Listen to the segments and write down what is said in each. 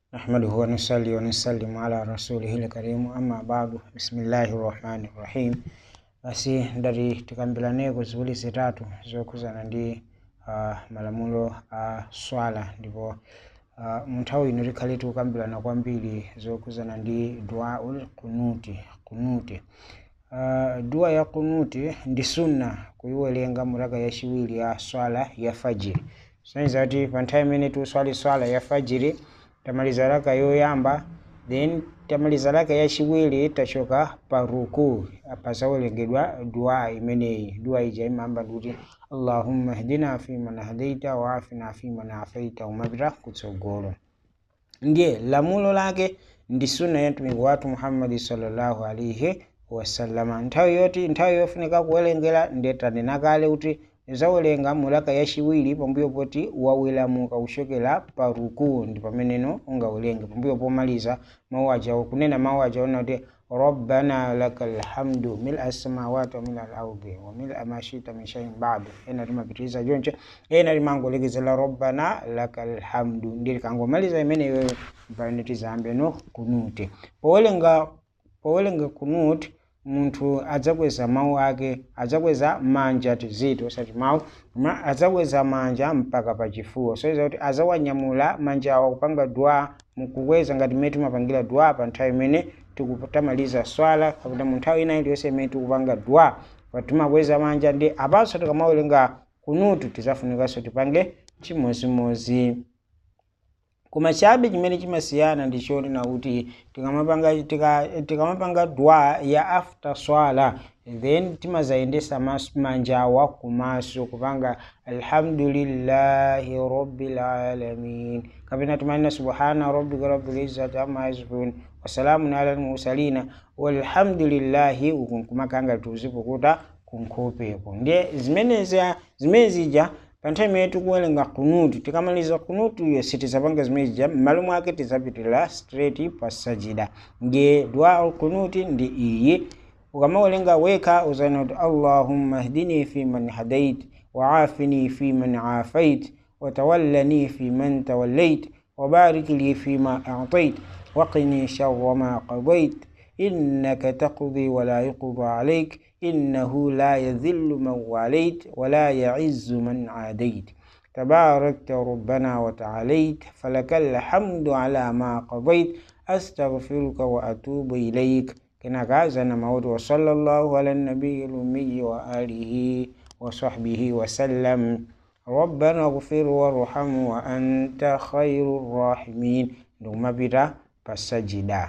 نحمده ونصلي ونسلم على رسوله الكريم أما بعد بسم الله الرحمن الرحيم basi ndati tikambiraneko ziwiri zitatu zokhudzana ndi uh, malamulo a swala ndipo uh, mu nthawi ino tikhale tikukambirana kwambiri zokhudzana ndi dua ul kunuti kunuti uh, dua ya kunuti ndi sunna kuyiwerenga mu raka yachiwiri ya swala ya fajiri soneza kuti pa nthawi imene tikuswali swala ya fajiri tamaliza raka yoyamba then tamaliza raka yachiwiri tachoka pa ruku pazawerengedwa dua imeneyi dua ija imamba ndikuti allahumma hdina fiman hadaita wa afina fiman afaita umapita kutsogolo ndiye lamulo lake ndi sunna ya mtumiki wathu muhammadi sallallahu alaihi wasallama nthawi yoti nthawi yofunika kuwerengera ndetanena kale kuti zawerenga mulaka yachiwiri pambuyo poti wawelamuka kuchokera pa ruku ndi pameneno ungawerenge pambuyo pomaliza mawu aja kunena mawu aja ona kuti rabbana lakal hamdu mil as-samawati wa mil al-ardi wa mil ma shita min shay'in ba'du ena timapitiriza choncho ena limangolekezera rabbana lakal hamdu ndi likangomaliza imeneyo pamene tizambe no kunuti powerenga powerenga kunuti munthu adzakweza mawu ake adzakweza manja tiziti osati mawu koma adzakweza manja mpaka pachifuwa soiza kuti azawanyamula manja awo kupanga dua mukukweza ngati mmene timapangira dua pa nthawi imene tikutamaliza swala kapena mu nthawi ina iliyonse imene tikupanga dua timakweza manja ndi apanso tikamawerenga kunutu tizafunikanso tipange chimozimozi koma chabe chimene chimasiyana ndi chonena kuti tikamapanga tika, tikamapanga dua ya after swala then timazayendesa manjawa kumaso kupanga alhamdulillahi rabbil alamin kapena timanena subhana rabbika rabbil izzati amma yasifun wasalamun ala almursalina walhamdulillahi uku nkumakanga tuzipukuta kunkhopeko ndiye zimenezi zimene zija pa nthawi imene tikuwerenga kunutu tikamaliza kunutu iyo sitizapanga zimene zija m'malo mwake tizapitirira straight pa sajida ndiye dua alkunuti ndi iyi ukamawerenga wekha uzana kuti allahumma hdini fi man hadait waafini fi man afait watawallani fi man tawallait وبارك لي فيما أعطيت وقني شر ما قضيت إنك تقضي ولا يقضى عليك إنه لا يذل من واليت ولا يعز من عاديت تباركت ربنا وتعاليت فلك الحمد على ما قضيت أستغفرك وأتوب إليك كنا كازنا موت وصلى الله على النبي الأمي وآله وصحبه وسلم ربنا اغفر وارحم وأنت خير الراحمين نوما بيتا فسجدا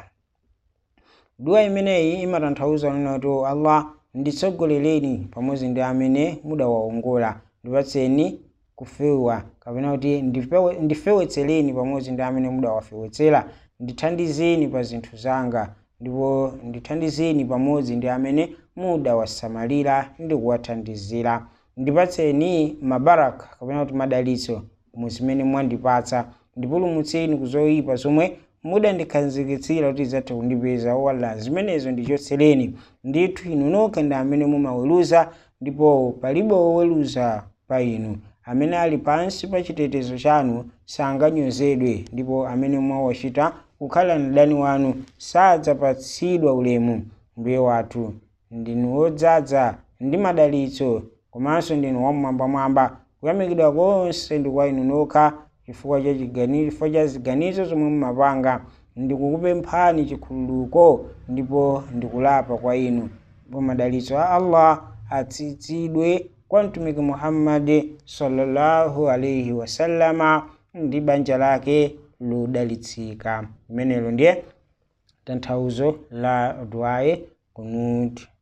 dua imeneyi imatanthauza kuti allah nditsogolereni pamodzi ndi amene mudawaongola ndipatseni kufewa kapena kuti ndifewetsereni pamodzi ndi amene mudawafewetsera ndithandizeni pa zinthu zanga ndipo ndithandizeni pamodzi ndi amene mudawasamalira ndi kuwathandizira ndipatseni mabaraka kapena kuti madalitso mu zimene mwandipatsa ndipulumutseni kuzoyipa zomwe mudandikhazikitsira kuti idzatha kundipeza wala zimenezo ndichotsereni ndithu inu nokha ndi amene mumaweruza ndipo palibe woweruza pa inu amene ali pansi pa chitetezo chanu sanganyozedwe ndipo amene mwawachita kukhala mdani wanu sadzapatsidwa ulemu mbuye wathu ndinu wodzaza ndi madalitso komanso ndinu wamwambamwamba kuyamikidwa konse ndi kwa inu nokha chifukwa cha chifukwa cha ziganizo zomwe mumapanga ndikukupemphani chikhululuko ndipo ndikulapa kwa inu ndipo madalitso a allah atsitsidwe kwa mtumiki muhammadi sallallahu alaihi wasallama ndi banja lake lodalitsika limenelo ndiye tanthauzo la duaye kunuti